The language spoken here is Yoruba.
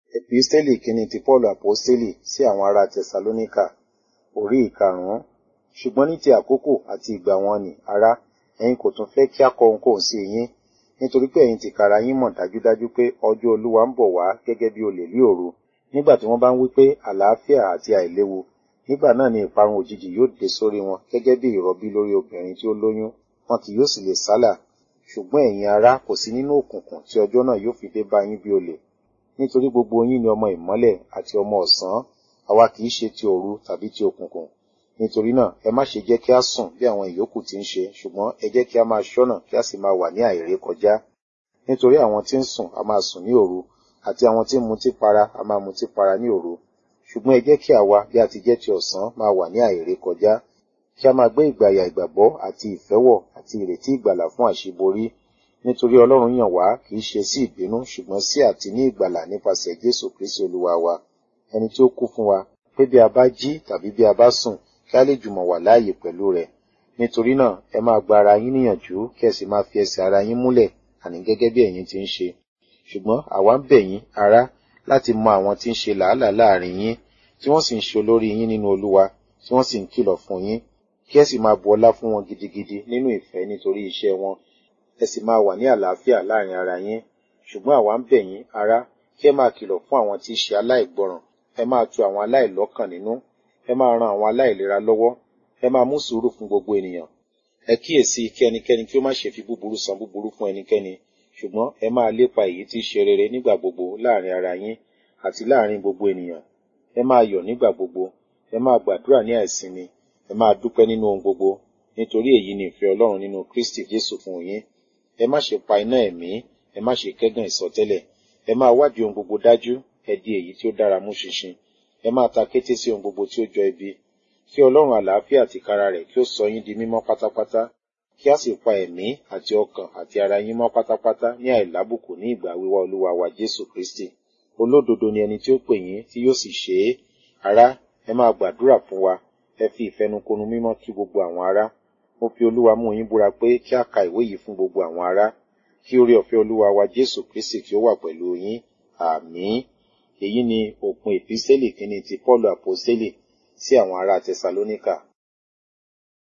Episteli kìíní ti Paulu Aposteli sí àwọn ará Tẹsalóníkà, orí ìkarùn-ún. Ṣùgbọ́n ní ti àkókò àti ìgbà wọn nì, ará, ẹ̀yin kò tún fẹ́ kí a kọ ohunkóhun sí yín, nítorí pé ẹ̀yin tìkára yín mọ̀ dájúdájú pé ọjọ́ Olúwa ń bọ̀ wá gẹ́gẹ́ bí olè ní òru. Nígbà tí wọ́n bá ń wí pé àlàáfíà àti àìléwu, nígbà náà ni ìparun òjijì yóò dé sórí wọn gẹ́gẹ́ bí ìrọbí lórí obìnrin tí ó lóyún, wọn kì yóò sì lè sálà. Ṣùgbọ́n ẹ̀yin ará kò sí nínú òkùnkùn tí ọjọ́ náà yóò fi dé bá yín bí olè. Nítorí gbogbo yín ni ọmọ ìmọ́lẹ̀ àti ọmọ ọ̀sán, àwa kì í ṣe ti òru tàbí ti òkùnkùn. Nítorí náà, ẹ má ṣe jẹ́ kí a sùn bí àwọn ìyókù ti ń ṣe, ṣùgbọ́n ẹ jẹ́ kí a máa ṣọ́nà kí a sì máa wà ní àìrékọjá. Nítorí àwọn tí ń sùn a máa sùn ní òru, àti àwọn tí ń mutí para a máa mutí para ní òru. Ṣùgbọ́n ẹ jẹ́ kí àwa bí a ti jẹ́ ti ọ̀sán máa wà ní àìrékọjá. Kí a máa gbé ìgbàyà ìgbàgbọ́ àti ìfẹ́wọ̀ àti ìrètí ìgbàlà fún àṣíborí. Nítorí Ọlọ́run yàn wá kì í ṣe sí ìbínú ṣùgbọ́n sí àti ní ìgbàlà nípasẹ̀ Jésù Kristi Olúwa wa. Ẹni tí ó kú fún wa, pé bí a bá jí tàbí bí a bá sùn, kí a lè jùmọ̀ wà láàyè pẹ̀lú rẹ̀. Nítorí náà, ẹ máa gba ara yín níyànjú kí ẹ sì máa fi ẹsẹ̀ ara yín múlẹ̀, àní gẹ́gẹ́ bí ẹ̀yin ti ń ṣe. Ṣùgbọ́n àwa ń bẹ̀ yín, ará, láti mọ àwọn tí ń ṣe làálàá láàrin yín, tí wọ́n sì ń ṣe olórí yín nínú Olúwa, tí wọ́n sì ń kìlọ̀ fún yín. Kí ẹ sì máa bu ọlá fún wọn gidigidi nínú ìfẹ́ nítorí iṣẹ́ wọn. Ẹ sì máa wà ní àlàáfíà láàrin ara yín. Ṣùgbọ́n àwa ń bẹ̀ yín, ará, kí ẹ máa kìlọ̀ fún àwọn tí í ṣe aláìgbọràn. Ẹ máa tu àwọn aláìlọ́kàn nínú. Ẹ máa ran àwọn aláìlera lọ́wọ́. Ẹ máa mú sùúrù fún gbogbo ènìyàn. Ẹ kíyèsí kí ẹnikẹ́ni kí ó má ṣe fi búburú san búburú fún ẹnikẹ́ni. Ṣùgbọ́n ẹ máa lépa èyí tí í ṣe rere nígbà gbogbo láàrin ara yín àti láàrin gbogbo ènìyàn. Ẹ máa yọ̀ nígbà gbogbo. Ẹ máa gbàdúrà ní àìsinmi. Ẹ máa dúpẹ́ nínú ohun gbogbo. Nítorí èyí ni ìfẹ́ Ọlọ́run nínú Kristi Jésù fún yín. Ẹ má ṣe pa iná ẹ̀mí. Ẹ má ṣe kẹ́gàn ìsọtẹ́lẹ̀. Ẹ máa wádìí ohun gbogbo dájú. Ẹ di èyí tí ó dára mú ṣinṣin. Ẹ máa ta kété sí ohun gbogbo tí ó jọ ibi. Kí Ọlọ́run àlàáfíà tìkára rẹ̀ kí ó sọ yín di mímọ́ pátápátá. Kí a sì pa ẹ̀mí àti ọkàn àti ara yín mọ́ pátápátá ní àìlábùkù ní ìgbà wíwá Olúwa wa Jésù Kristi. Olódodo ni ẹni tí ó pè yín tí yóò sì ṣe é. Ará, ẹ máa gbàdúrà fún wa. Ẹ fi ìfẹnukonu mímọ́ kí gbogbo àwọn ará. Mo fi Olúwa mú yín búra pé kí a ka ìwé yìí fún gbogbo àwọn ará. Kí oore ọ̀fẹ́ Olúwa wa Jésù Kristi kí ó wà pẹ̀lú yín. Àmín. Èyí ni òpin Èpísẹ́lì kìíní ti Pọ́ọ̀lù Àpọ́sítélì sí àwọn ará Tẹsalóníkà.